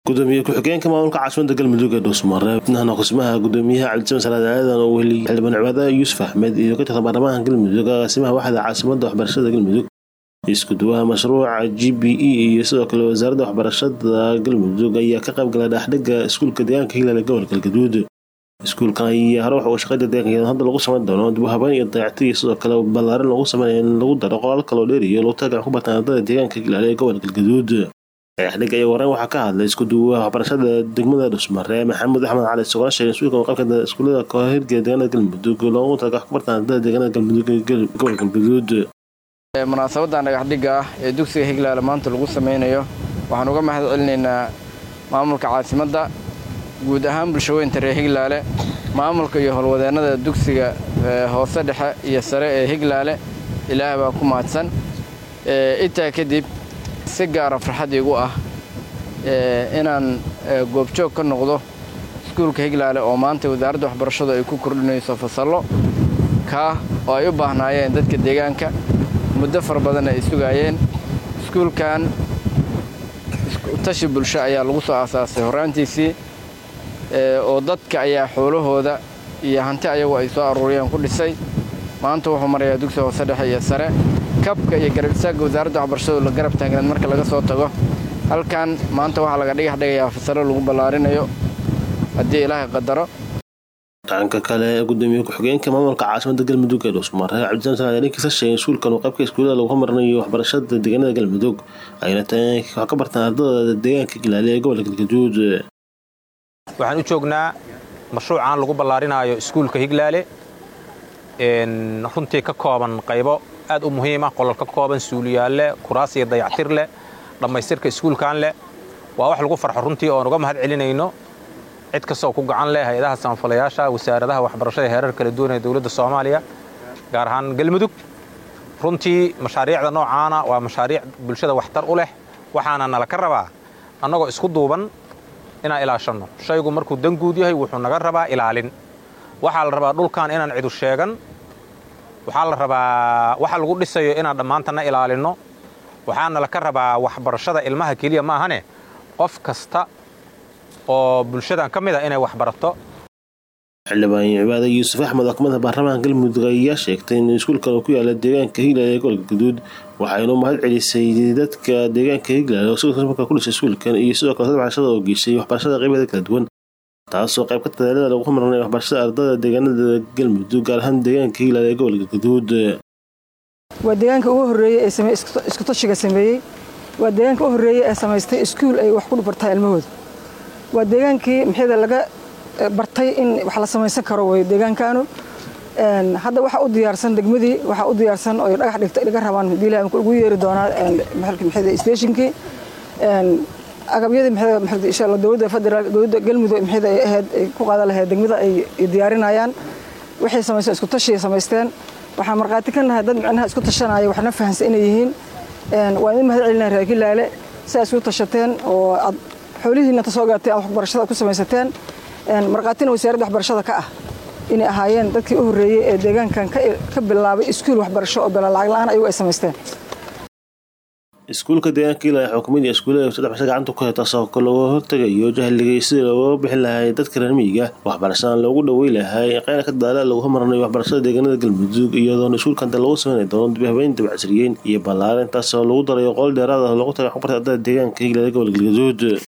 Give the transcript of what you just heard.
gudoomiye ku-xigeenka maamulka caasimada galmudug ee dhuusmare xubnahan qismaha gudoomiyaha cabdisamed salaad aadan oo weli xildhibaan cibaada yuusuf axmed iyo ka tirsan baarlamaanka galmudug agaasimaha waxda caasimada waxbarashada galmudug isku duwaha mashruuca g b e iyo sidoo kale wasaaradda waxbarashada galmudug ayaa ka qayb galay dhexdhiga iskuulka deegaanka hilaal ee gobolka galgaduud iskuulkan ayaa hore waxa uu shaqada deegaanka hadda lagu samayn doono dib u habeyn iyo dayacti iyo sidoo kale ballaarin lagu sameynaya in lagu daro qolal kaloo dheeriyo lagu talagal ku bartaan ardada deegaanka hilaal ee gobolka galgaduud dhexdhiga iyo wareyn waxaa ka hadlay isku duwaha waxbarashada degmada dhusmare maxamed axmed cali isagoo sheegay iskuulka qaybka iskuullada kahirgeeda deegaanada galmudug loogu talagal ku bartaan ardada deegaanada galmudug ee gobolka galgaduud munaasabadan dhagaxdhigga ah ee dugsiga higlaale maanta lagu sameynayo waxaan uga mahad celinaynaa maamulka caasimadda guud ahaan bulshaweynta reer higlaale maamulka iyo howlwadeennada dugsiga hoose dhexe iyo sare ee higlaale ilaah baa ku mahadsan intaa kadib si gaara farxad iigu ah inaan goobjoog ka noqdo iskuulka higlaale oo maanta wasaaradda waxbarashadu ay ku kordhinayso fasallo kaa oo ay u baahnaayeen dadka deegaanka muddo fara badan ay sugaayeen iskuulkan tashi bulsho ayaa lagu soo aasaasay horraantiisii oo dadka ayaa xoolahooda iyo hanti ayagu ay soo aruuriyeen ku dhisay maanta wuxuu marayaa dugsi hoose dhexe iyo sare kabka iyo garab istaagga wasaaradda waxbarashadu la garab taagneed marka laga soo tago halkan maanta waxaa laga dhigax dhigayaa fasallo lagu ballaarinayo haddii ilaahay qadaro dhanka kale gudoomiye ku-xigeenka maamulka caasimada galmudug ee dhuusmare cabdisamed salaad ninkiisa sheegay iskuulkan uu qaybka iskuullada lagu homarinayo waxbarashada deegaanada galmudug ayna tahay wax ka bartaan ardada deegaanka gilaale ee gobolka galgaduud waxaan u joognaa mashruucan lagu ballaarinaayo iskuulka higlaale runtii ka kooban qaybo aad u muhiima qolol ka kooban suuliyaal leh kuraas iyo dayactir leh dhammaystirka iskuulkan leh waa wax lagu farxo runtii oon uga mahad celinayno cid kastoo ku gacan leh hay-adaha samafalayaasha wasaaradaha waxbarashada heerar kala duwan ee dowladda soomaaliya gaar ahaan galmudug runtii mashaariicda noocaana waa mashaariic bulshada waxtar u leh waxaana nala ka rabaa annagoo isku duuban inaan ilaashanno shaygu markuu danguud yahay wuxuu naga rabaa ilaalin waxaa la rabaa dhulkan inaan cidu sheegan waxaa la rabaa waxa lagu dhisayo inaan dhammaantanna ilaalinno waxaana laka rabaa waxbarashada ilmaha keliya maahane qof kasta oo bulshadan ka mid a inay wax barato xildhibaan cibaada yuusuf axmed oo kamid ah baarlamaanka galmudug ayaa sheegtay in iskuulkan uu ku yaala deegaanka higlaale ee gobolka gaduud waxaynu mahad celisay dadka deegaanka higlaale oo sidoo markaa ku dhisay iskuulkan iyo sidoo kale waxbarashada oo geysay waxbarashada qaybaheeda kala duwan taasoo qayb ka tadaalada lagu homarnay waxbarashada ardada deegaanada galmudug gaar ahaan deegaanka higlaale ee gobolka gaduud waa deegaanka ugu horreeyey ee isku tashiga sameeyey waa deegaanka u horreeyey ee samaystay iskuul ay wax ku bartaan ilmahooda waa deegaankii maxayda laga bartay in wax la samaysan karo way deegaankaanu hadda waxaa u diyaarsan degmadii waxaa u diyaarsan oo dhagax dhigta dhiga rabaan hadii ilahay ugu yeeri doonaa maxalka maxayda stationkii agabyadii maxayda insha Allah dowladda federal dowladda galmudug maxayda ay ahayd ay ku qaadan lahayd degmada ay diyaarinayaan waxay samaysteen isku tashi samaysteen waxaa markhaati ka nahay dad micnaha isku tashanaya waxna fahansan inay yihiin waa idin mahad celinaya reer gilaale si ay isku tashateen oo aad xoolihiina ta soo gaatay aad waxbarashada ku samaysateen markhaatina wasaaradda waxbarashada ka ah inay ahaayeen dadkii u horreeyey ee deegaankan ka bilaabay iskuul waxbarasho oo bela lacag la-aan ayagu ay samaysteen iskuulka deegaanka ilaa xukuumad iyo iskuullada saddex basa gacanta ku hayta sababka looga hortagayo jahligay sidii looga bixin lahay dadka reer miyiga waxbarashadan loogu dhawey lahay qayna ka dadaala lagu homarnayo waxbarashada deegaanada galmudug iyadoona iskuulkan lagu sameynay doono dib habeyn dabacasriyeyn iyo ballaarin taasoo lagu darayo qool dheeraad ah loogu tagay waxbarta ardada deegaanka higlaale gobolka galgaduud